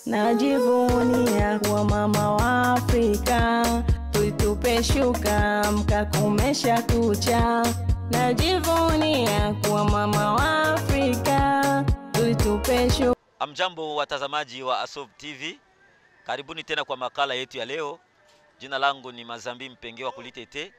najivunia kuwa mama wa Afrika. Tuitupe shuka mkakomesha kucha, najivunia kuwa mama wa Afrika. Tuitupe shuka Amjambo watazamaji wa Asov TV, karibuni tena kwa makala yetu ya leo. Jina langu ni Mazambi Mpengewa Kulitete,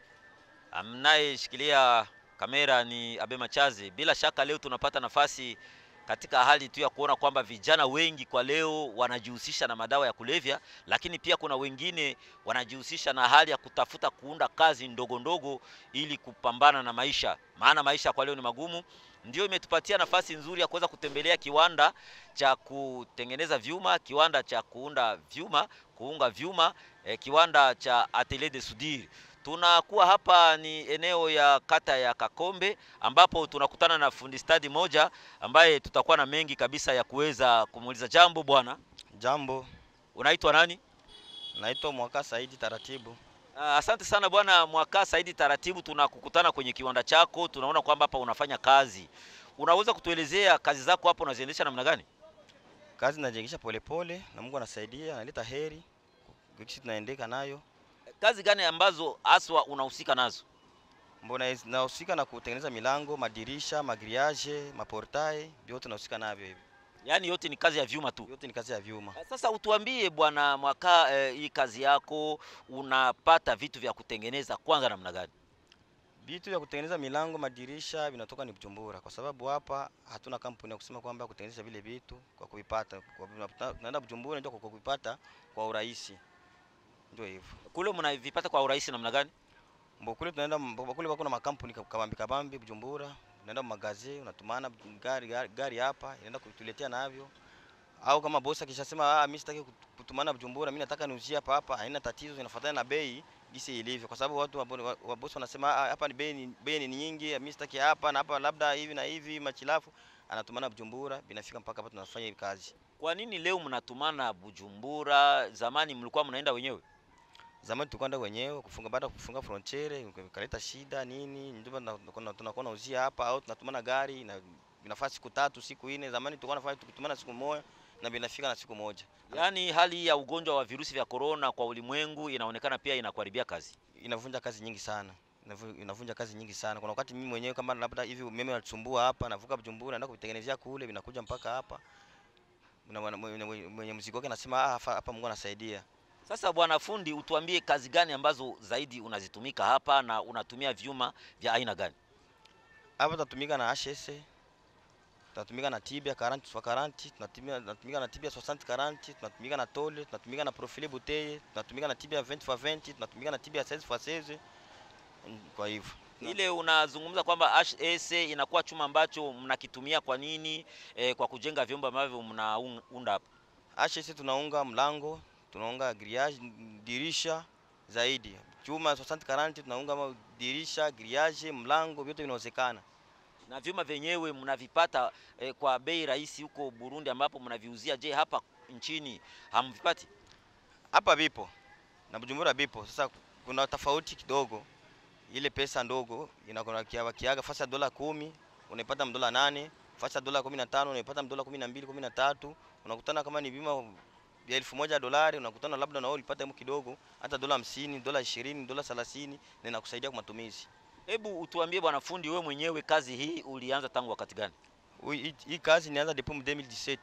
mnayeshikilia kamera ni Abe Machazi. Bila shaka leo tunapata nafasi katika hali tu ya kuona kwamba vijana wengi kwa leo wanajihusisha na madawa ya kulevya, lakini pia kuna wengine wanajihusisha na hali ya kutafuta kuunda kazi ndogo ndogo ili kupambana na maisha, maana maisha kwa leo ni magumu. Ndio imetupatia nafasi nzuri ya kuweza kutembelea kiwanda cha kutengeneza vyuma, kiwanda cha kuunda vyuma, kuunga vyuma, eh, kiwanda cha Atelier de Soudure. Tunakuwa hapa ni eneo ya kata ya Kakombe ambapo tunakutana na fundi stadi moja ambaye tutakuwa na mengi kabisa ya kuweza kumuuliza. Jambo bwana, Jambo, unaitwa nani? naitwa Mwaka Saidi Taratibu. Ah, Asante sana bwana Mwaka Saidi Taratibu, tunakukutana kwenye kiwanda chako, tunaona kwamba hapa unafanya kazi. Unaweza kutuelezea kazi zako hapo unaziendesha namna gani? Kazi najengisha polepole na Mungu anasaidia, analeta heri kisi tunaendeka nayo. Kazi gani ambazo haswa unahusika nazo? Mbona hizi- nahusika na kutengeneza milango, madirisha, magriage, maportae, vyote nahusika navyo hivi. Yaani yote ni kazi ya vyuma tu. Yote ni kazi ya vyuma. Sasa utuambie bwana Mwaka, eh, hii kazi yako unapata vitu vya kutengeneza kwanza namna gani? Vitu vya kutengeneza milango, madirisha vinatoka ni Bujumbura, kwa sababu hapa hatuna kampuni ya kusema kwamba kutengeneza vile vitu kwa kuvipata. Kwa- tuna- Tunaenda Bujumbura ndio kwa kuvipata kwa urahisi, ndio hivyo. Kule mnavipata kwa urahisi namna gani? Mbokule tunaenda mbokule wako na makampuni ka- kabambi kabambi Bujumbura, unaenda magazi unatumana gari gari, gari hapa inaenda kutuletea navyo, au kama bosi akishasema ah, mimi sitaki kut- kutumana Bujumbura, mimi nataka niuzie hapa hapa, haina tatizo, inafuatana na bei jinsi ilivyo, kwa sababu watu wa- wa- wa bosi wanasema ah, hapa ni bei ni bei ni nyingi, mimi sitaki hapa na hapa, labda hivi na hivi machilafu, anatumana Bujumbura, binafika mpaka hapa tunafanya hii kazi. Kwa nini leo mnatumana Bujumbura? Zamani mlikuwa mnaenda wenyewe? Zamani tulikuwa ndio wenyewe kufunga, baada ya kufunga frontiere ikaleta shida nini, ndio maana tunakuwa- tunakuwa nauzia hapa au tunatumana gari na inafaa siku tatu siku nne. Zamani tulikuwa nafanya tukitumana siku moja na binafika na siku moja, Yaani hali hii ya ugonjwa wa virusi vya korona kwa ulimwengu inaonekana pia inakuharibia kazi. inavunja kazi nyingi sana Inavu- inavunja kazi nyingi sana. Kuna wakati mimi mwenyewe kama labda hivi umeme unatusumbua hapa, navuka Bujumbura naenda kuvitengenezea kule, vinakuja mpaka hapa na mwana- mwenye, mwenye, mwenye mzigo wake anasema ah, hapa hapa Mungu anasaidia. Sasa bwana fundi, utuambie kazi gani ambazo zaidi unazitumika hapa na unatumia vyuma vya aina gani? Hapa tunatumika na HS, tunatumika na tibia 40 kwa 40, tunatumika tunatumika na tibia 60 40, tunatumika na tole, tunatumika na profile bouteille, tunatumika na tibia 20 kwa 20, tunatumika na tibia 16 kwa 16. Mm, Kwa hivyo Ile unazungumza kwamba HS inakuwa chuma ambacho mnakitumia kwa nini? E, kwa kujenga vyombo ambavyo mnaunda hapa. HS tunaunga mlango, tunaunga grillage, dirisha zaidi. Chuma 60 40 tunaunga ma- dirisha, grillage, mlango, vyote vinawezekana. Na vyuma vyenyewe mnavipata e, kwa bei rahisi huko Burundi ambapo mnaviuzia. Je, hapa nchini hamvipati? Hapa vipo na Bujumbura vipo. Sasa kuna tofauti kidogo, ile pesa ndogo inakuwa kiaga kiaga, fasa dola kumi unaipata mdola nane, fasa dola kumi na tano unaipata mdola kumi na mbili kumi na tatu unakutana kama ni bima vya elfu moja dolari, unakutana labda na wewe ulipata hemu kidogo, hata dola hamsini, dola ishirini, dola thelathini na inakusaidia kwa matumizi. Hebu utuambie bwana fundi, wewe mwenyewe kazi hii ulianza tangu wakati gani? Ui- Hii hii kazi nilianza depuis 2017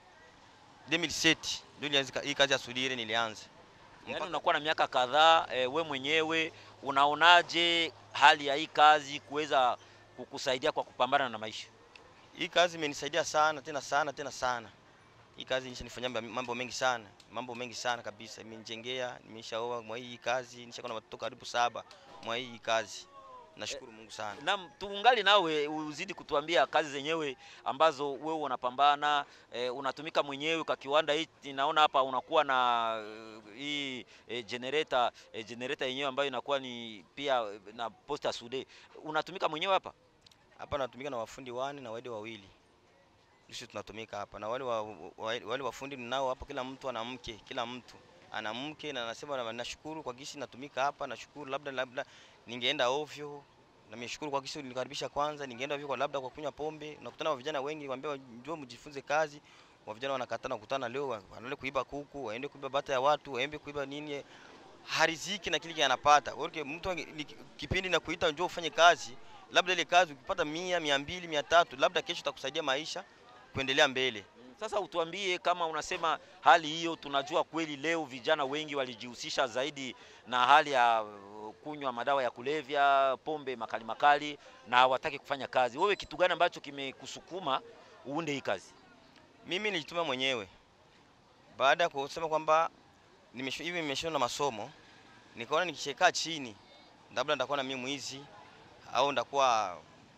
2007 ndio nilianza hii kazi ya sudire nilianza. Yaani Mpaka- unakuwa na miaka kadhaa e, we mwenyewe unaonaje hali ya hii kazi kuweza kukusaidia kwa kupambana na maisha? Hii kazi imenisaidia sana tena sana tena sana. Hii kazi inishanifanyia mambo- mambo mengi sana, mambo mengi sana kabisa. Imenijengea, nimeshaoa mwa hii kazi, nishakuwa na watoto karibu saba mwa hii kazi. Nashukuru Mungu sana. Naam, tuungali nawe uzidi kutuambia kazi zenyewe ambazo wewe unapambana e, unatumika mwenyewe kwa kiwanda hiki. Naona hapa unakuwa na eh, hii e, generator e, generator yenyewe ambayo inakuwa ni pia eh, na posta sude. Unatumika mwenyewe hapa? Hapa natumika na wafundi wane na wade wawili. Sisi tunatumika hapa na wale wa, wa, wale wafundi ninao hapa, kila mtu ana mke, kila mtu ana mke, na nasema na- nashukuru kwa gisi natumika hapa. Nashukuru labda labda ningeenda ovyo na nimeshukuru kwa kisi ulinikaribisha kwanza, ningeenda ovyo kwa labda kwa kunywa pombe. Nakutana na vijana wengi, niwaambia njoo mjifunze kazi, wa vijana wanakatana kukutana leo, wa- wanaenda kuiba kuku, waende kuiba bata ya watu, waende kuiba nini, hariziki na kile kile anapata. Okay, mtu ange- ni kipindi na kuita njoo ufanye kazi, labda ile kazi ukipata mia, mia mbili, mia tatu, labda kesho itakusaidia maisha kuendelea mbele. Sasa utuambie kama unasema hali hiyo, tunajua kweli leo vijana wengi walijihusisha zaidi na hali ya uh, kunywa madawa ya kulevya, pombe makali makali na hawataki kufanya kazi. Wewe kitu gani ambacho kimekusukuma uunde hii kazi? Mimi nilijituma mwenyewe baada ya kusema kwamba nimeshu- hivi nimeshindwa na masomo, nikaona nikishakaa chini labda nitakuwa na mimi mwizi au ndakuwa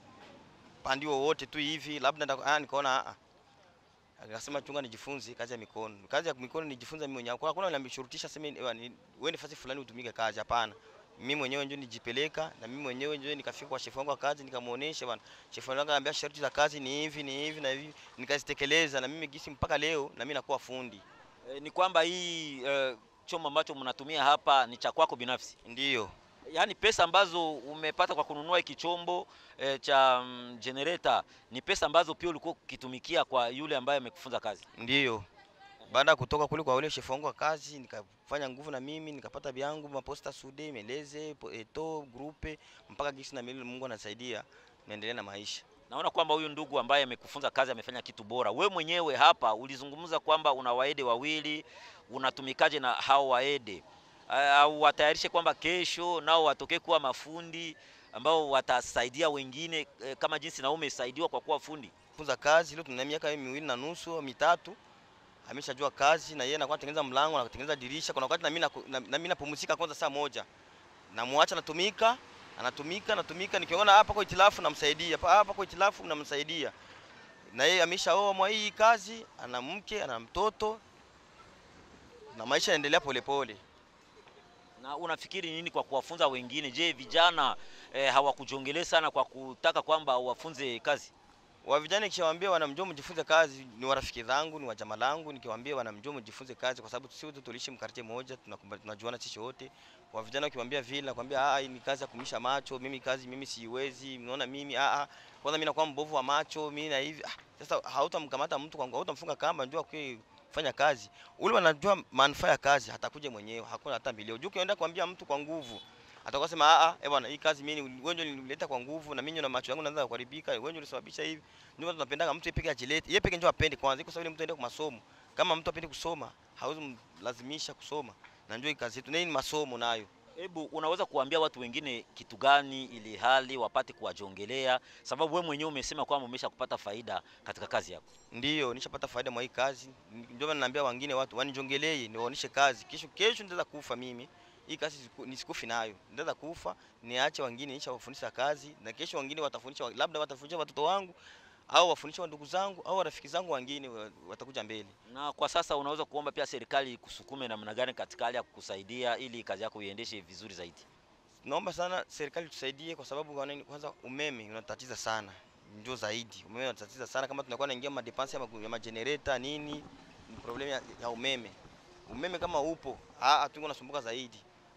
pandi wowote tu hivi, labda ndaku- ah, nikaona ah, akasema chunga nijifunze kazi ya mikono. Kazi ya mikono nijifunza mimi mwenyewe. Kuna hakuna nilishurutisha sema ewa, ni- wewe nafasi fulani utumike kazi, hapana. Mimi mwenyewe ndio nijipeleka na mimi mwenyewe ndio nikafika kwa shefu wangu wa kazi nikamuonesha bwana. Shefu wangu akaniambia sharti za kazi ni hivi ni hivi na hivi, nikazitekeleza na mimi gisi mpaka leo na mimi nakuwa fundi. E, ni kwamba hii uh, chombo ambacho mnatumia hapa ni cha kwako binafsi, Ndiyo. yaani pesa ambazo umepata kwa kununua hiki chombo e, cha mm, generator ni pesa ambazo pia ulikuwa ukitumikia kwa yule ambaye amekufunza kazi. Ndiyo. Baada ya kutoka kule kwa ule shefu wangu wa kazi, nikafanya nguvu na mimi nikapata vyangu maposta sude, meleze, po- eto, grupe mpaka gisi na mimi Mungu anasaidia naendelea na maisha. Naona kwamba huyu ndugu ambaye amekufunza kazi amefanya kitu bora. We mwenyewe hapa ulizungumza kwamba una waede wawili, unatumikaje na hao waede Ah, au watayarishe kwamba kesho nao watokee kuwa mafundi ambao watasaidia wengine eh, kama jinsi na wewe umesaidiwa kwa kuwa fundi. Funza kazi leo tuna miaka miwili na nusu au mitatu. Ameshajua kazi na yeye anakuwa anatengeneza mlango, anatengeneza dirisha. Kuna wakati na mimi naku- na na mimi napumzika kwanza saa moja. Namwacha anatumika, anatumika, anatumika nikiona hapa kwa itilafu namsaidia. Hapa hapa kwa itilafu namsaidia. Na yeye ameshaoa mwa hii kazi, ana mke, ana mtoto. Na maisha yanaendelea polepole. Na unafikiri nini kwa kuwafunza wengine? Je, vijana eh, hawakujongelee sana kwa kutaka kwamba wafunze kazi? wa vijana nikishawaambia wanamjua mjifunze kazi, ni warafiki zangu, ni wajamaa langu, nikiwaambia wanamjua mjifunze kazi, kwa sababu sisi wote tuliishi mkartie moja, tunakumba- tunajuana sisi wote. Wa vijana ukiwaambia vile, nakwambia ah, hii ni kazi ya kumisha macho, mimi kazi mimi siwezi, unaona mimi ah, ah, kwanza mimi nakuwa mbovu wa macho, mimi na hivi ah, sasa hautamkamata mtu kwa hautamfunga kamba, njua kwa fanya kazi. Ule wanajua manufaa ya kazi, hatakuja mwenyewe, hakuna hata mbilio. Juu ukienda kuambia mtu kwa nguvu, atakuwa sema ah, ah, eh bwana, hii kazi mimi wewe ndio nilileta kwa nguvu, na mimi na macho yangu naanza kuharibika, wewe ndio ulisababisha hivi ndio tunapendaga mtu yeye peke ajilete. Yeye peke ndio apende kwanza. Iko sawa ile mtu aende kwa masomo. Kama mtu apende kusoma, hauwezi mlazimisha kusoma. Na ndio hii kazi yetu. Nini masomo nayo? Hebu unaweza kuambia watu wengine kitu gani ili hali wapate kuwajongelea, sababu wewe mwenyewe umesema kwamba umesha kupata faida katika kazi yako. Ndio, nishapata faida mwa hii kazi. Ndio maana naambia wengine watu wanijongelee, niwaoneshe kazi. Kesho kesho nitaweza kufa mimi. Hii kazi siku- nisikufi nayo. Nitaweza kufa, niache wengine nishawafundisha kazi na kesho wengine watafundisha labda watafundisha watoto wangu au wafundishe ndugu zangu au rafiki zangu wengine wa- watakuja mbele. Na kwa sasa unaweza kuomba pia serikali kusukume namna gani katika hali ya kukusaidia ili kazi yako iendeshe vizuri zaidi. Naomba sana serikali tusaidie kwa sababu kwa nini? Kwanza umeme unatatiza sana, ndio zaidi umeme unatatiza sana. Kama tunakuwa naingia madepense ya magu- ya majenereta nini, ni problem ya, ya umeme. Umeme kama upo, ah, hatungo nasumbuka zaidi.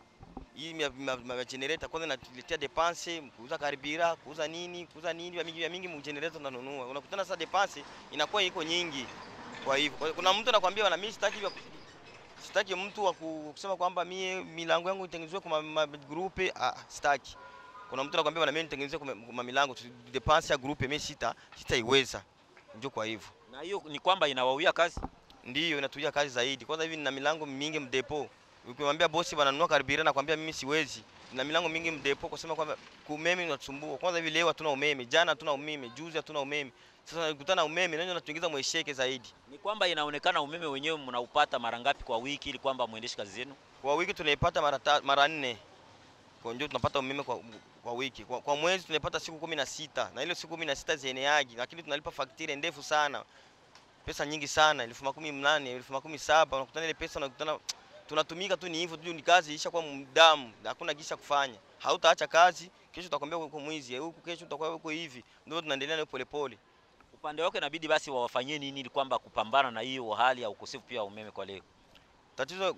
Hii ya- ma- ma- majenereta kwanza inatuletea depense, kuuza karibira, kuuza nini, kuuza nini, ya mingi ya mingi mjenereta tunanunua. Unakutana sasa depense inakuwa iko nyingi. Kwa hivyo kwa- kuna mtu anakuambia bwana, mimi sitaki vya sitaki mtu wa ku- kusema kwamba mie milango yangu itengenezwe kwa ma- ma- grupe ah, ah, sitaki. Kuna mtu anakuambia bwana, mimi nitengenezwe kwa ma- kwa milango tu- depense ya grupe, mimi sita sitaiweza. Ndio kwa hivyo Na hiyo ni kwamba inawawia kazi. ndio inatuia kazi zaidi. Kwanza hivi nina milango mingi mdepo, ukimwambia bosi bwana nunua karibira, nakwambia mimi siwezi. Nina milango mingi mdepo, kusema kwamba umeme unatusumbua. Kwanza hivi leo hatuna umeme, jana hatuna umeme, juzi hatuna umeme. Sasa nikutana na umeme, ndio natuingiza mwesheke zaidi. Ni kwamba inaonekana umeme wenyewe mnaupata mara ngapi kwa wiki ili kwamba muendeshe kazi zenu? Kwa wiki tunaipata mara ta, mara nne. Kwa ndio tunapata umeme kwa, kwa wiki. Kwa, kwa mwezi tunaipata siku kumi na sita na ile siku kumi na sita zieneagi, lakini tunalipa faktire ndefu sana, pesa nyingi sana, elfu makumi mnane elfu makumi saba unakutana ile pesa unakutana tunatumika tu ni hivyo tu, ni kazi isha kwa mdamu, hakuna gisha kufanya. Hautaacha kazi, kesho utakwambia uko mwizi, huku kesho utakuwa uko hivi, ndio tunaendelea nayo polepole. Upande wake inabidi basi wawafanyie nini ili kwamba kupambana na hiyo hali ya ukosefu pia wa umeme kwa leo? Tatizo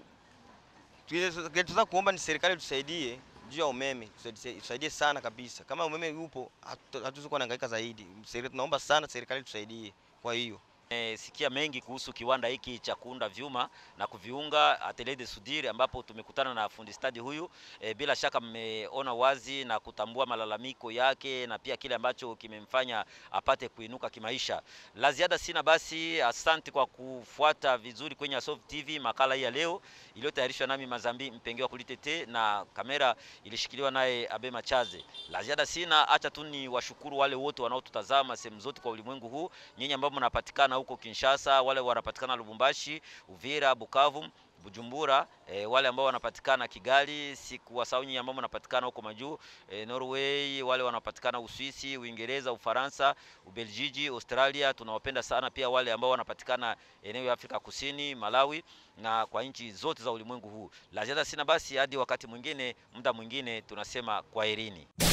tunaweza kuomba ni serikali tusaidie juu ya umeme, tusaidie, tusaidie sana kabisa. Kama umeme upo, hatu- hatuwezi kuwa nahangaika zaidi. Serikali tunaomba sana serikali tusaidie. Kwa hiyo E, sikia mengi kuhusu kiwanda hiki cha kuunda vyuma na kuviunga Atelier de Soudure, ambapo tumekutana na fundi stadi huyu. E, bila shaka mmeona wazi na kutambua malalamiko yake na pia kile ambacho kimemfanya apate kuinuka kimaisha. La ziada sina, basi asante kwa kufuata vizuri kwenye Asof TV makala hii ya leo iliyotayarishwa nami Mazambi Mpengewa Kulitete na kamera ilishikiliwa naye Abe Machaze. La ziada sina, acha tu ni washukuru wale wote wanaotutazama sehemu zote kwa ulimwengu huu, nyinyi ambao mnapatikana huko Kinshasa, wale wanapatikana Lubumbashi, Uvira, Bukavu Bujumbura, e, wale ambao wanapatikana Kigali, sikuwasahau nyinyi ambao wanapatikana huko majuu e, Norway, wale wanapatikana Uswisi, Uingereza, Ufaransa, Ubeljiji, Australia, tunawapenda sana pia wale ambao wanapatikana eneo ya Afrika Kusini, Malawi na kwa nchi zote za ulimwengu huu. La ziada sina, basi hadi wakati mwingine, muda mwingine, tunasema kwaherini.